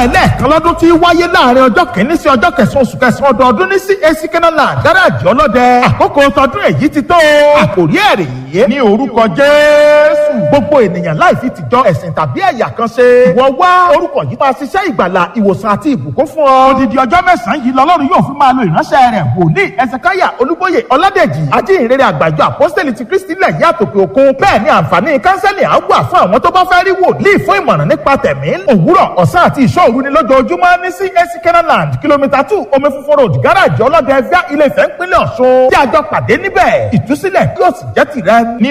ẹlẹ́ẹ̀kan lọ́dún tí wáyé láàrin ọjọ́ kìíní sí ọjọ́ kẹsàn-án oṣù kẹsàn-án ọdọọdún ní CAC Kenaland gáràjì ọlọ́dẹ àkókò tọdún èyí ti tó àkòrí ẹ̀rì yìí ní orúkọ Jésù gbogbo ènìyàn láì fi tìjọ ẹ̀sìn tàbí ẹ̀yà kan ṣe ìwọ wá orúkọ yìí máa ṣiṣẹ́ ìgbàlà ìwòsàn àti ìbùkún fún ọ odidi ọjọ́ mẹ́sàn-án yìí lọ́lọ́run yóò fi máa lo ìránṣẹ́ rẹ̀ wòlíì ẹsẹ̀káyà olúbóyè ọládèjì ajínrere àgbàjọ àpọ́sítẹ́lì ti kristi lẹ̀ yí àtòkè òkun bẹ́ẹ̀ ni àǹfààní kánsẹ́lì á wà fún àwọn tó bá fẹ́ rí wòlíì fún ìmọ̀ràn nípa tẹ̀mí òwúrọ̀ ọ̀sán àti ìṣọ́ òru ni lójoojúmọ́ ní CAC Kenaland kìlómítà two omi funfun road gáràjì ọlọ́dẹ ẹ̀fẹ́ ilé ìfẹ́ ńpínlẹ̀ ọ̀ṣun tí a jọ pàdé níbẹ̀ ìtúsílẹ̀ yóò sì jẹ́ tìrẹ ní